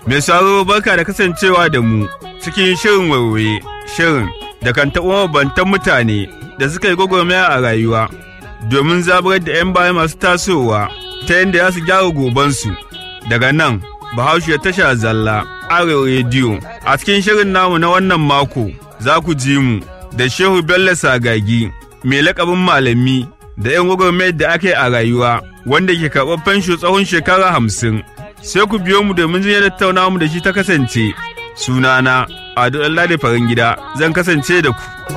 Mai saro barka da kasancewa da mu cikin shirin waiwaye shirin da kan taɓa mabantan mutane da suka yi gwagwarmaya a rayuwa domin zaburar da 'yan baya masu tasowa ta yadda za su gyara gobansu daga nan bahaushe tasha zalla arewa rediyo a cikin shirin namu na wannan mako za ku ji mu da shehu bello sagagi mai lakabin malami da 'yan gwagwarmayar da aka yi a rayuwa wanda ke karɓar fensho tsawon shekara hamsin sai ku biyo mu domin jin yadda tattaunawa mu da shi ta kasance sunana ado da farin gida zan kasance da ku